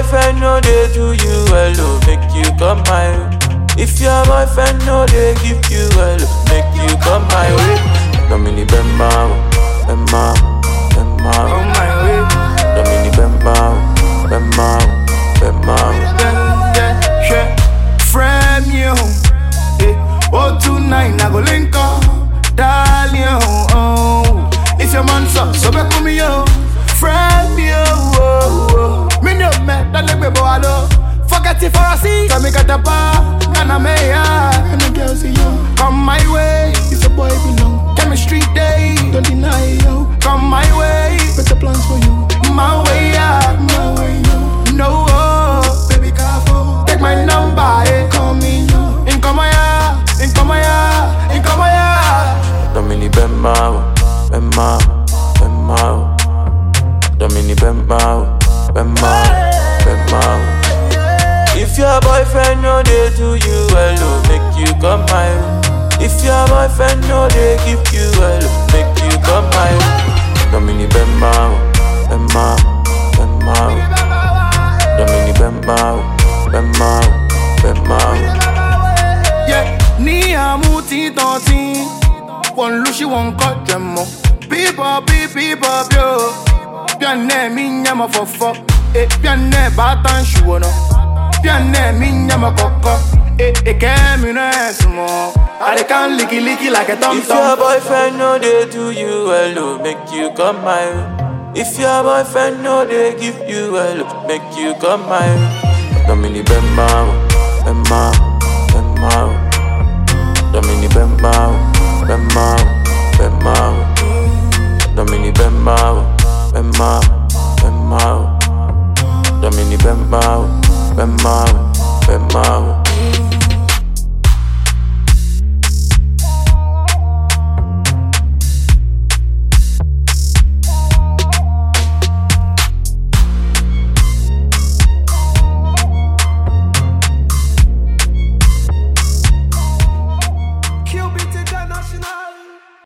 boyfriend no dey do you well, oh, make you come my way. If your boyfriend no dey give you well, oh, make you come my way. Domini Bemba, Bemba, Bemba, On my way. Domini Bemba, Bemba, Bemba. Yeah, yeah, yeah. Frame you. Eh, oh, tonight I go link up. Darling, oh. If your man's up, so back with me, yo. Frame you. Oh, oh. Me no man, that let me go hello. Forget it for a seat. Come me get the bar. And I'm here. And the girls see you. Come my way. If a boy belong. Chemistry day. Don't deny yo. Come my way. Better plans for you. My way, yeah. My way, yo. No, oh. Baby, careful. Take my number, eh. Call me, yo. In come here. In come here. In come here. Domini Bemba, Bemba, Bemba. Domini Bemba, Bemba, Bemba. If your boyfriend no dey do you well, oh, make you come my way. If your boyfriend no dey give you well, oh, make you come my way. Domini Bemba, Bemba, Bemba. Domini Bemba, Bemba, Bemba. Yeah, ni amuti tonti. One lushi one cut jemo. People, people, people, yo. Pianne mi nyama fofo. Eh, pianne batan shuono. Pianne mi nyama koko. Eh, eh, kemi no esmo. I dey can licky licky like a tom If your tom. boyfriend no dey do you well, oh, make you come my way. If your boyfriend no dey give you well, oh, make you come my way. Domini Bemba, Bemba, Bemba. Domini Bemba, Bemba, Bemba. Domini Bemba, Bemba, Bemba. Domini Bemba, Bemba, Bemba.